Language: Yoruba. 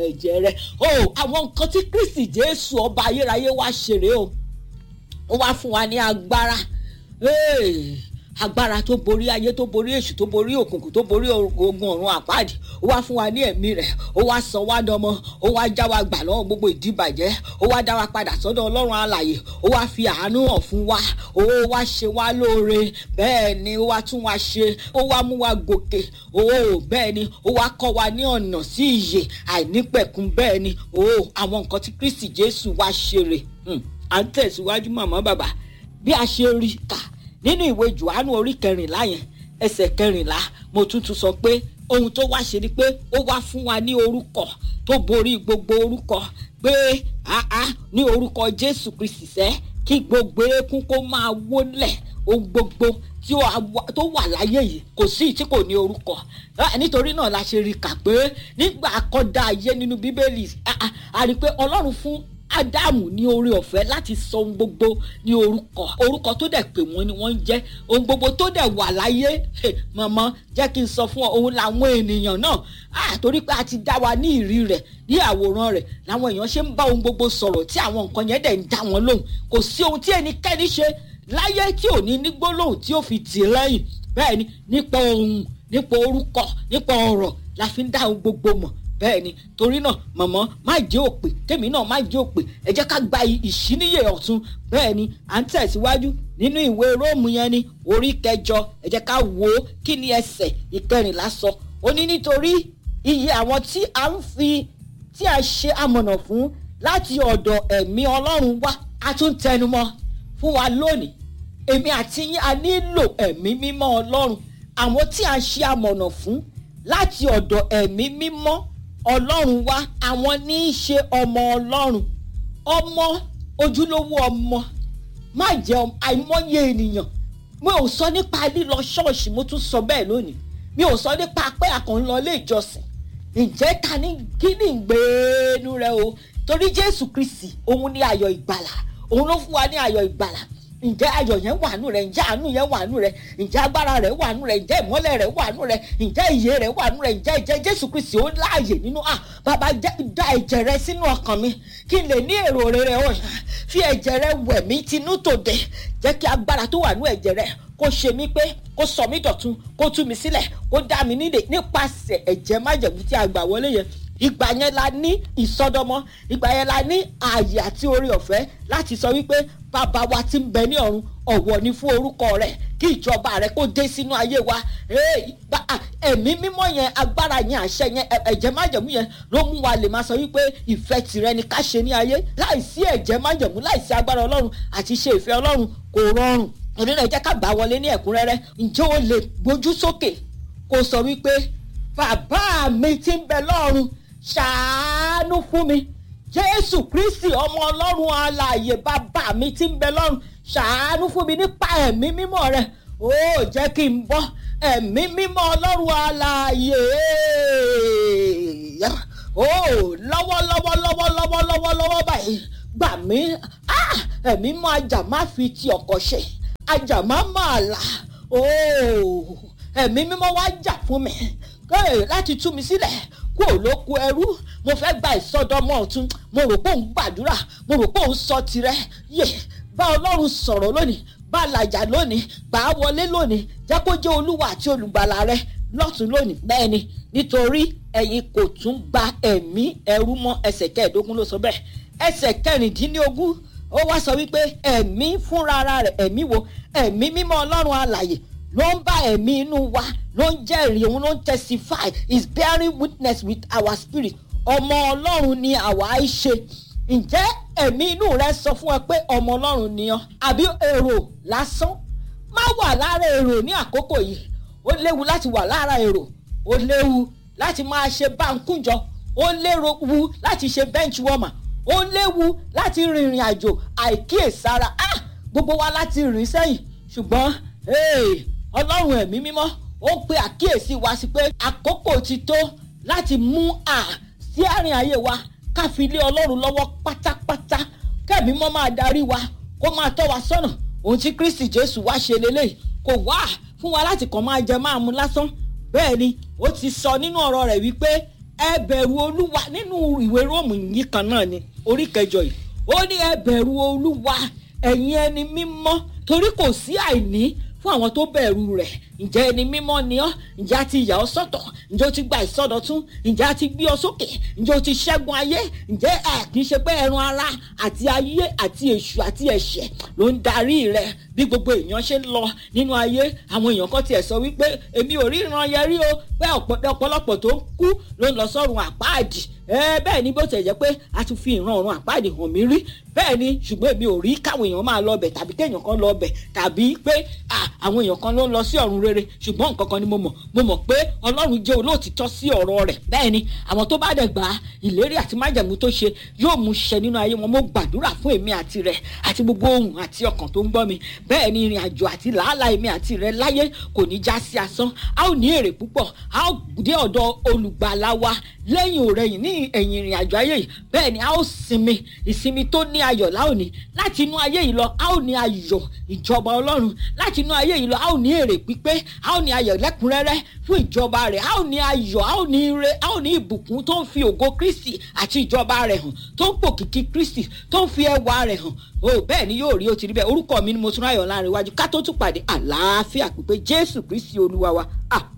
ẹ̀jẹ̀ rẹ̀ o àwọn nǹkan tí kristi jésù ọba ayérayé wá ṣeré o ó wá fún wa ní agbára agbára tó borí ayé tó borí èṣù tó borí òkùnkùn tó borí ogun ọ̀run àpáàdì ó wá fún wa ní ẹ̀mí rẹ̀ ó wá sọ wá dọmọ ó wá já wa gbà lọ́wọ́ gbogbo ìdíbàjẹ́ ó wá dá wa padà sọ́dọ̀ ọlọ́run alàyè ó wá fi àánú hàn fún wa ó wá ṣe wá lóore bẹ́ẹ̀ ni ó wá tún wa ṣe ó wá mú wa gòkè ó bẹ́ẹ̀ ni ó wá kọ́ wa ní ọ̀nà sí ìyè àìnípẹ̀kun bẹ́ẹ̀ ni ó àwọn nǹkan tí kristi jésù wá ṣeré à ń tẹ̀síwájú màmá bàbá bí a ṣe rí kà nínú ìwé johannu orí kẹrìnlá yẹn ẹsẹ̀ kẹrìnlá mo tún tún sọ pé ohun tó wá ṣe ni pé ó wá fún wa ní orúkọ tó borí gbogbo orúkọ pé àá ní orúkọ jésù kristi sẹ́ kí gbogbo eékún kó máa wólẹ̀ ohun gbogbo tó wà láyé yìí kò sí tí kò ní orúkọ nítorí náà la ṣe rí kà pé nígbà akọ́dá ayé nínú bíbélì a rí i pé ọlọ́run fún ádámù ní oore ọ̀fẹ́ láti sọ ohun gbogbo ní orúkọ orúkọ tó dẹ̀ pè wọ́n ni wọ́n ń jẹ́ ohun gbogbo tó dẹ̀ wà láyé mọ̀mọ́ jẹ́ kí n sọ fún ọ òun làwọn ènìyàn náà torí pé a ti dá wa ní ìrí rẹ̀ ní àwòrán rẹ̀ làwọn èèyàn ṣe ń bá ohun gbogbo sọ̀rọ̀ tí àwọn nǹkan yẹn dẹ̀ ń dá wọn lóhùn kò sí ohun tí ẹnikẹ́ni ṣe láyé tí ò ní ní gbólóhùn tí ó fi tì lẹ́yìn bẹ́ẹ̀ ni nípa ohun nípa orúkọ nípa ọ̀rọ̀ la fi ń dá ohun gbogbo mọ̀ bẹ́ẹ̀ ni torí náà mọ̀mọ́ má jẹ́ òpè tèmi náà má jẹ́ òpè ẹ jẹ́ ká gba ìṣíníyè ọ̀tun bẹ́ẹ̀ ni à ń tẹ̀síwájú nínú ìwé róòmù yẹn ni orí kẹjọ ẹ jẹ́ ká wo kí ni ẹsẹ̀ ìkẹrìnlá sọ ó ní nítorí iye àwọn tí a ń fi tí a ṣe amọ̀nà fún láti ọ̀dọ̀ ẹ̀mí ọlọ́run wá a tún tẹnumọ́ fún wa lónìí èmi àti yín a nílò ẹ̀mí mímọ́ ọlọ́run àwọn tí a ṣe amọ̀nà fún láti ọ̀dọ̀ ẹ̀mí mímọ́ ọlọ́run wá àwọn ní í ṣe ọmọ ọlọ́run ọmọ ojúlówó ọmọ má jẹ́ àìmọye ènìyàn mi ò sọ nípa lílọ ṣọ́ọ̀ṣì mo tún sọ bẹ́ẹ̀ lónìí mi ò sọ nípa pé àkàn lọ ilé ìjọsìn ǹjẹ́ ta ní kí ni ìgbéenu rẹ o torí jésù kristi òun ní ayọ̀ ìgbàlà òun ló fún wa ní ayọ̀ ìgbàlà ǹjẹ́ ayọ̀ yẹn wà nù rẹ̀ ǹjẹ́ àánú yẹn wà nù rẹ̀ ǹjẹ́ agbára rẹ̀ wà nù rẹ̀ ǹjẹ́ ìmọ́lẹ̀ rẹ̀ wà nù rẹ̀ ǹjẹ́ ìyè rẹ̀ wà nù rẹ̀ ǹjẹ́ ìjẹ́ jésù kristi ó láàyè nínú à bàbá da ẹ̀jẹ̀ rẹ sínú ọkàn mi kí n lè ní èrò rere ọ̀ fi ẹ̀jẹ̀ rẹ wẹ̀ mí tinú tòde jẹ́ kí agbára tó wà nù ẹ̀jẹ̀ rẹ kó ṣe mí pé kó sọ mí dọ̀tun kó tú mi sílẹ̀ kó dá mi nílé nípasẹ̀ ẹ̀jẹ̀ májẹ̀mú tí a gbà wọlé yẹn ìgbà yẹn la ní ìsọdọmọ ìgbà yẹn la ní ààyè àti oore ọ̀fẹ́ láti sọ wípé bàbá wa ti ń bẹ ní ọ̀run ọ̀wọ̀ ni fún orúkọ rẹ̀ kí ìjọba rẹ̀ kó dé sínú ayé wa ẹ̀mí mímọ́ yẹn agbára yẹn àṣẹ yẹn ẹ̀jẹ̀ májẹ̀mú yẹn ló mú wa lè máa sọ wípé ìfẹ́ tìrẹ ni ká ṣe ní ayé láìsí ẹ̀jẹ̀ májẹ̀mú láìsí agbára ọlọ́run àti ṣe ìfẹ́ ọlọ́run kò rọrùn òní náà jẹ́ ká gbà wọlé ní ẹ̀kúnrẹ́rẹ́ ǹjẹ́ o lè gbójú sókè kó sọ wípé bàbá mi ti ń bẹ lọ́run ṣàánú fún mi jésù kristi ọmọ ọlọ́run alààyè bàbá mi ti ń bẹ lọ́run ṣàánú fún mi nípa ẹ̀mí mímọ́ rẹ ó jẹ́ kí n bọ́ ẹ̀mí mímọ́ ọlọ́run alààyè ó lọ́wọ́lọ́wọ́ lọ́wọ́lọ́wọ́ lọ́wọ́lọ́wọ́ báyìí gbà mí ẹ̀mí mọ́ ajá má fi ti ọkọ̀ ṣe ajá má máa là ó ẹ̀mí mímọ́ wá jà fún mi láti tú mi sílẹ̀ kúrò lóko ẹrú mo fẹ́ gba ìsọdọmọ ọ̀tún mo rò pé òun gbàdúrà mo rò pé òun sọ tirẹ̀ yé bá ọlọ́run sọ̀rọ̀ lónìí bá làjà lónìí gbà á wọlé lónìí jẹ́ kó jẹ́ olúwa àti olùgbàlà rẹ lọ́tún lónìí bẹ́ẹ̀ ni nítorí ẹ̀yin kò tún gba ẹ̀mí ẹrú mọ́ ẹsẹ̀ kẹẹ̀ẹ́dógún ló sọ bẹ́ẹ̀ ẹsẹ̀ kẹrìndínlógún ó wá sọ wípé ẹ̀mí fúnra rẹ̀ ẹ̀mí wo ẹ̀mí mímọ́ ọlọ́run alàyè ló ń bá ẹ̀mí inú wa ló ń jẹ́rìí òun ló ń testify is bearing witness with our spirit ọmọ ọlọ́run ni àwa í ṣe ǹjẹ́ ẹ̀mí inú rẹ sọ fún ẹ pé ọmọ ọlọ́run ni ọ àbí èrò lásán má wà lára èrò ní àkókò yìí ó léwu láti wà lára èrò ó léwu láti máa ṣe báńkújọ ó léwu láti ṣe bench warmer ó léwu láti rìnrìn àjò àìkíyèsára ah gbogbo wa láti rìn sẹ́yìn ṣùgbọ́n ọlọ́run ẹ̀mí mímọ́ ó ń pe àkíyèsí wa sí pé àkókò ti tó láti mú à sí àárín ayé wa ká fi lé ọlọ́run lọ́wọ́ pátápátá kẹ́mi mọ́ máa darí wa kó máa tọ́ wa sọ́nà ohun tí kristi jésù wá ṣe lélẹ́yìí kò wá fún wa láti kàn máa jẹ máa mu lásán bẹ́ẹ̀ ni ó ti sọ nínú ọ̀rọ̀ rẹ̀ wípé ẹ bẹ̀rù olúwa nínú ìwé róòmù yìí kan náà ni orí kẹjọ yìí ó ní ẹ bẹ̀rù olúwa ẹ̀yin ẹni mímọ́ torí kò sí àìní fún àwọn tó bẹ̀rù rẹ̀ ǹjẹ́ ẹni mímọ́ ni ọ́ ǹjẹ́ a ti yà ọ́ sọ́tọ̀ ǹjẹ́ o ti gba ìsọdọ̀tún ǹjẹ́ a ti gbé ọ sókè ǹjẹ́ o ti ṣẹ́gun ayé ǹjẹ́ ẹ kì í ṣe pé ẹran ara àti ayé àti èṣù àti ẹ̀ṣẹ̀ ló ń darí rẹ bí gbogbo èèyàn ṣe ń lọ nínú ayé àwọn èèyàn kan tiẹ̀ sọ wípé èmi ò rí ìran yẹn rí o pé ọ̀pọ̀lọpọ̀ tó ń kú ló ń lọ sọ́run àpáàdì ẹ bẹ́ẹ̀ ni bó ti jẹ́ pé a ti fi ìran ọ̀run àpáàdì hàn mí rí bẹ́ẹ̀ ni ṣùgbọ́n èmi ò rí káwọn èèyàn máa lọ bẹ̀ tàbí kéèyàn kan lọ bẹ̀ tàbí pé àwọn èèyàn kan ló ń lọ sí ọ̀run rere ṣùgbọ́n nǹkan kan ni mo mọ̀ mo mọ̀ pé ọlọ́run jẹ́ olóòtítọ́ sí ọ̀rọ̀ rẹ̀ bẹ́ẹ̀ ni àwọn tó bá dẹ̀ gbà á ìlérí àti májẹ̀mú tó ṣe yóò mú ṣẹ nínú ayé wọn mo gbàdúrà fún èmi àti rẹ̀ àti gbogbo ohun àti ọkàn tó ń gbọ́ mi bẹ́ẹ̀ ni ìrìn àjò àti làálàá èmi àti rẹ̀ láyé kò ní já sí asán a ó ní èrè púpọ̀ a ó dé ọ̀dọ̀ olùgbàlà wa lẹ́yìn òrẹ́yìn ní ẹ̀yìn ìrìn àjò ayé yìí bẹ́ẹ̀ ni a ó sinmi ìsinmi tó ní ayọ̀ láòní láti inú ayé yìí lọ a ó ní ayọ̀ ìjọba ọlọ́run láti inú ayé yìí lọ a ó ní èrè pípé a ó ní ayọ̀ lẹ́kùnrẹ́rẹ́ fún ìjọba rẹ̀ a ó ní ayọ̀ a ó ní ire a ó ní ìbùkún tó ń fi ògo kristi àti ìjọba rẹ̀ hàn tó ń pòkìkí kristi tó ń fi ẹwà rẹ̀ hàn o bẹ́ẹ̀ ni yóò rí o ti rí bẹ́ẹ̀ orúkọ mi ni mo tún ráyọ̀ láàrin iwájú ká tó tún pàdé àlàáfíà pípé jésù kristi olúwa wa ah